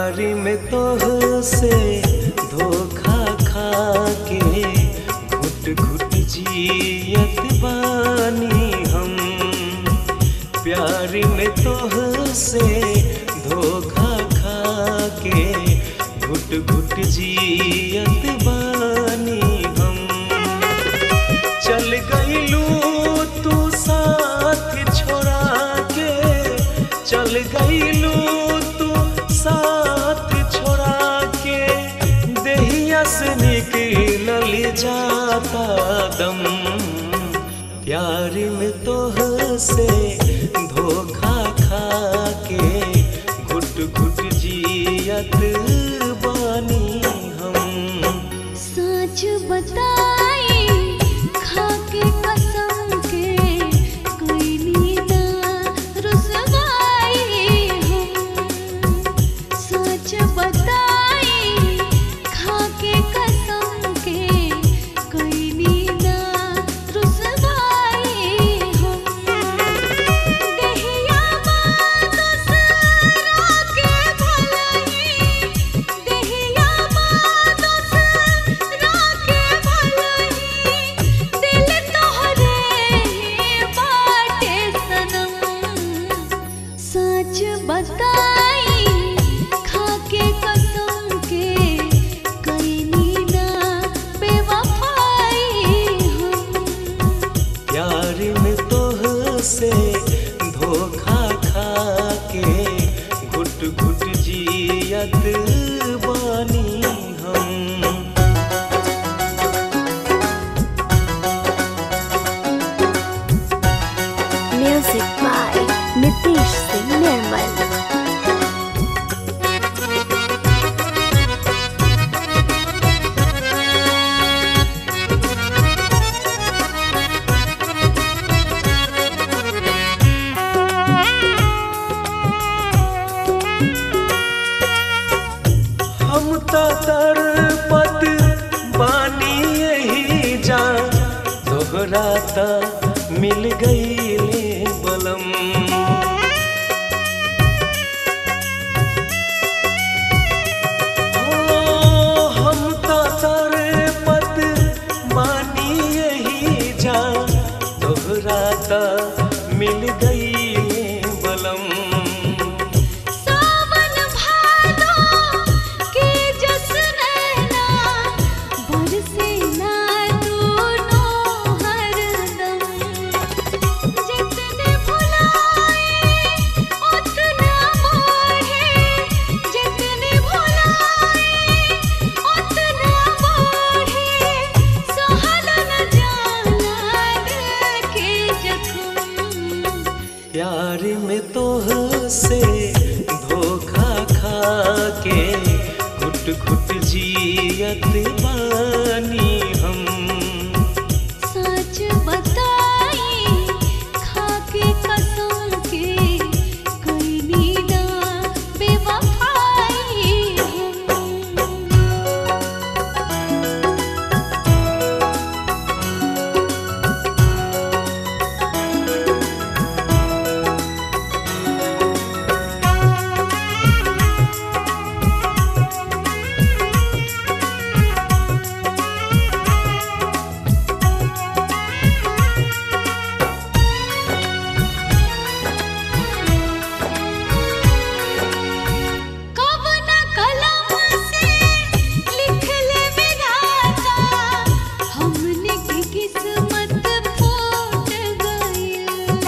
प्यारी में तोह से धोखा खा के घुट घुट जियत बानी हम प्यारी में तोह से धोखा खा के घुट घुट जियत बानी हम चल गईलू तू साथ छोड़ा के चल गईलू तू साथ छोड़ा के देहिया से निकलल जाता दम प्यार में तोह से धोखा खा के घुट घुट जियत बानी हम सच बताई खाके कसम के कोई नीना रुसवाई हम सच बताई खाके कसम के कोई नीना रुसवाई हम देहिया मानुस राके भलही देहिया मानुस राके भलही दिल तोहरे बाटे सनम सच बताई खाके कसम के कईनी ना बेवफाई हम प्यार में तोह से धोखा खा के घुट घुट जियत बानी हम Music by Nitish Singh Nirmal. हम तो तड़पत बानी यही जान तोहरा ता मिल गईले बलम ओ, हम तो तड़पत बानी यही जान तोहरा ता मिल गईले बलम सावन भादो के जस नैना बरसे ना दोनों हरदम जितने भुलाए उतना बढ़े जितने भुलाए उतना बढ़े सहल न जाला दिल के जख्म प्यार में तोह से धोखा खा के घुट घुट जियत बानी हम सच बताई खाके कसम के कोई नीना बेवफाई हम कब न कलम से लिख ले विधाता हमने की किस्मत फूट गई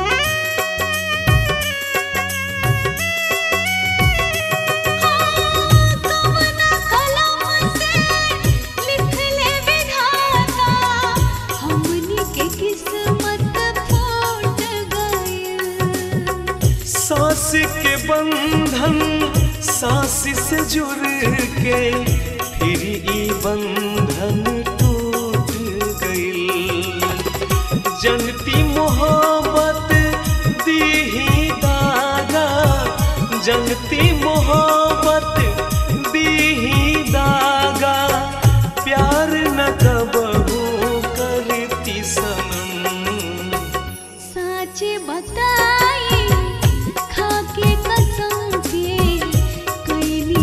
कवना कलम से लिख ले विधाता हमनी के किस्मत फूट गई सांस के बंधन सांस से जुड़ के फिर ई बंधन टूट गईल जनती मोहब्बत दीही दागा जनती मोहब्बत दीही दागा प्यार न कबहू करती सनम सच बताई खाके कसम के कोई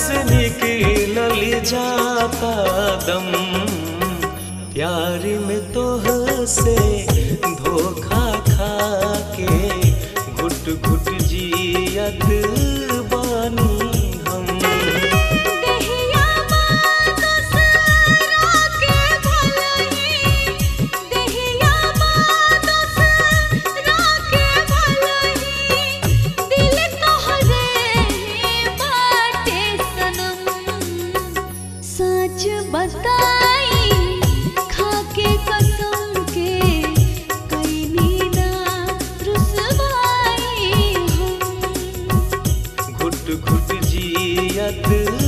से निकलल जाता दम प्यार में तोह से धोखा खा के घुट घुट जियत बानी हम देहिया मानुस राके भलही देहिया मानुस राके भलही दिल तोहरे बाटे सनम सच बताई खाके कसम के कैनी ना रुसवाई हम घुट घुट जियत